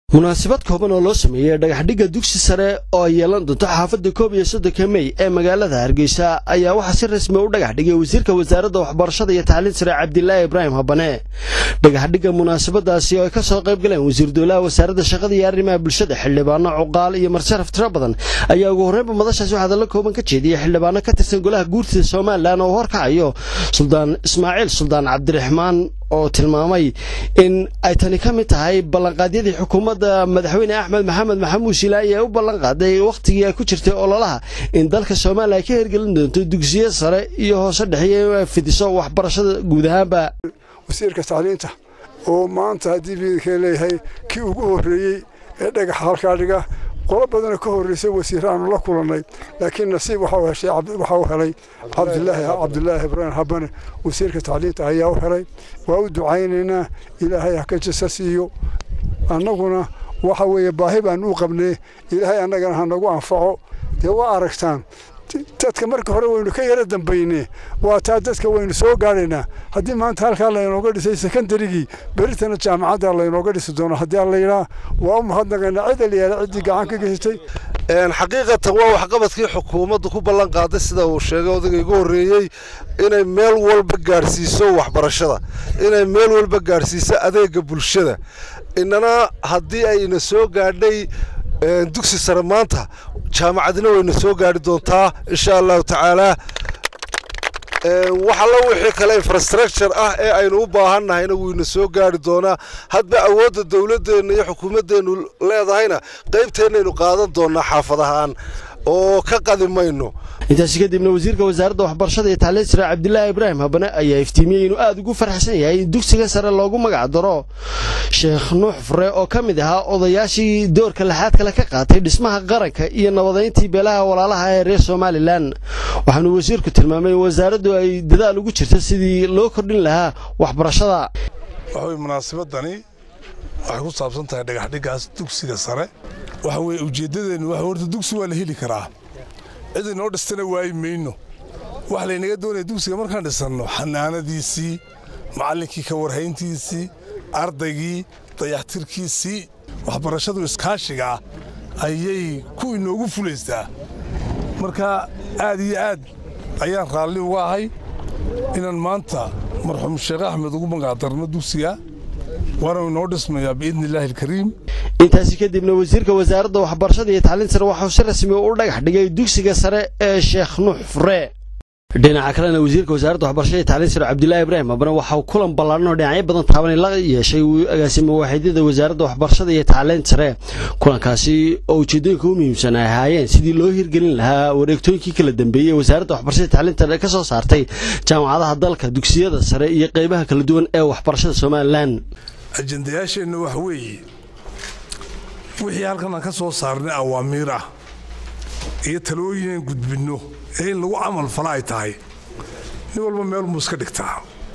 munaasabad kooban oo loo sameeyey dhagaxdhigga dugsi sare oo ay yeelan doonto xaafadda koob iyo soddonka mey ee magaalada hargeysa ayaa waxaa si rasmi u dhagax dhigay wasiirka wasaaradda waxbarashada iyo tacliin sare cabdilaahi ibraahim habane dhagaxdhigga munaasabadaasi oo ay ka soo qayb galeen wasiir dowlaha wasaaradda shaqada iyo arrimaha bulshada xildhibaano cuqaal iyo marsharaf tiro badan ayaa ugu horreynba madashaasi waxaa hadallo kooban ka jeediyey xildhibaano ka tirsan golaha guurtida somalilan oo horkacayo suldaan ismaaciil suldaan cabdiraxmaan oo tilmaamay in ay tani ka mid tahay ballanqaadyadii xukuumadda madaxweyne axmed maxamed maxamuud silaayi ee u ballanqaaday wakhtigii ay ku jirtay ololaha in dalka soomaaliya ay ka hirgelin doonto dugsiyo sare iyo hoose dhexeeya in ay fidiso waxbarashada guud ahaanba wasiirka tacliinta oo maanta haddii biidka leeyahay kii ugu horreeyey ee dhagaxa halkaa dhiga qolo badanoo ka horreysay wasiiraanu la kulannay laakiin nasiib waxaa u helay cabdilaahi cabdilaahi ibraahim habane wasiirka tacliinta ayaa u helay waa u ducaynaynaa ilaahay ha ka jasa siiyo annaguna waxa weeye baahi baan u qabnay ilaahay annagana ha nagu anfaco dee waa aragtaan dadka marka hore waynu ka yara dambayne waa taa dadka waynu soo gaadhaynaa haddii maanta halkaa laynooga dhisay sekondarigii beritana jaamacadda laynooga dhisi doono haddii aan layidhaa waa u mahadnaqaynaa cid aliyaala ciddii gacan ka geysatay xaqiiqatan waa waxqabadkii xukuumaddu ku ballan qaaday sida uu sheegay odayga igu horreeyey inay meel walba gaadhsiiso waxbarashada inay meel walba gaadhsiiso adeega bulshada inana haddii ayna soo gaadhay dugsi sare maanta jaamacadina wayna soo gaari doontaa insha allahu tacaalaa wax alla wixii kale infrastructure ah ee aynu u baahannahayna wuyna soo gaari doonaa hadba awoodda dowladdeenna iyo xukuumaddeennu leedahayna qaybteennaynu qaadan doonnaa xaafadahaan oo ka qadi mayno intaasi kadibna wasiirka wasaaradda waxbarashada iyo tacliin sare cabdilaahi ibraahim habane ayaa iftiimiyey inuu aad ugu farxsan yahay in dugsiga sare loogu magac daro sheekh nuux fure oo ka mid ahaa odayaashii doorka laxaad kale ka qaatay dhismaha qaranka iyo nabadayntii beelaha walaalaha ee reer somalilan waxaanuu wasiirku tilmaamay in wasaaraddu ay dadaal ugu jirto sidii loo kordhin lahaa waxbarashada waxaweye munaasabadani waxay ku saabsan tahay dhagaxdhiggaas dugsiga sare waxa weye ujeeddadeennu waxa horta dugsi waa la heli karaa cid inoo dhistana waayi mayno waxa laynaga doonaya dugsiga markaan dhisanno xanaanadiisii macallinkii ka warhayntiisii ardaygii dayaxtirkiisii waxbarashadu iskaashiga ah ayay ku inoogu fulaysaa marka aad iyo aad ayaan raalli uga ahay inaan maanta marxuum sheekh axmed ugu magacdarno dugsiga waana inoo dhismayaa biidni illaahi alkariim intaasi kadibna wasiirka wasaaradda waxbarashada iyo tacliin sare waxuu si rasmi u dhagax dhigay dugsiga sare ee sheekh nuux fure dhinaca kalena wasiirka wasaaradda waxbarashada iyo tacliin sare cabdilaahi ibraahim habane waxauu kulan ballaaran oo dhinacyo badan taabanay la yeeshay agaasimo waaxidyada wasaaradda waxbarashada iyo tacliin sare kulankaasi oo ujeeddooyinka u muhiimsan ay ahaayeen sidii loo hirgelin lahaa wareegtooyinkii kala dambeeyey ee wasaaradda waxbarashada iyo tacliinta sare ka soo saartay jaamacadaha dalka dugsiyada sare iyo qaybaha kala duwan ee waxbarashada somalilan ajendayaasheenna wax weeye wixii halkan aan ka soo saarnay awaamiir ah iyo talooyinaan gudbinno ee in lagu camal fala ay tahay nin walba meelmuu iska dhigtaa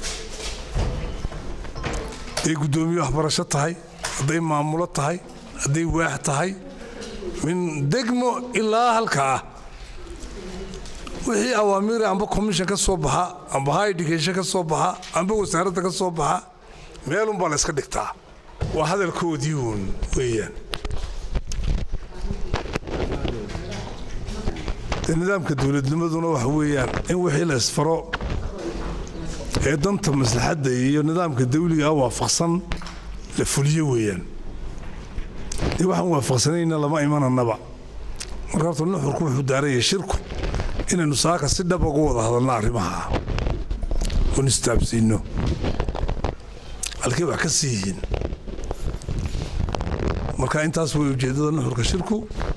hadday guddoomiye waxbarasho tahay hadday maamulo tahay hadday waax tahay min degmo ilaa halkaa wixii awaamiira amba commission ka soo baxa amba high education ka soo baxa amba wasaaradda ka soo baxa meelunbaa la yska dhigtaa waa hadalkoodii uun weeyaan nidaamka dowladnimaduna waxa weeyaan in wixii la isfaro ee danta maslaxadda iyo nidaamka dawliga ah waafaqsan la fuliyo weeyaan dee waxaan waafaqsanayna lama imananaba marka horta nuxurku wuxuu daaraya shirku inaynu saaka si dhab uga wada hadalno arrimaha oon istaabsiinno halkay wax ka sii yihiin marka intaas way ujeeddada nuxurka shirku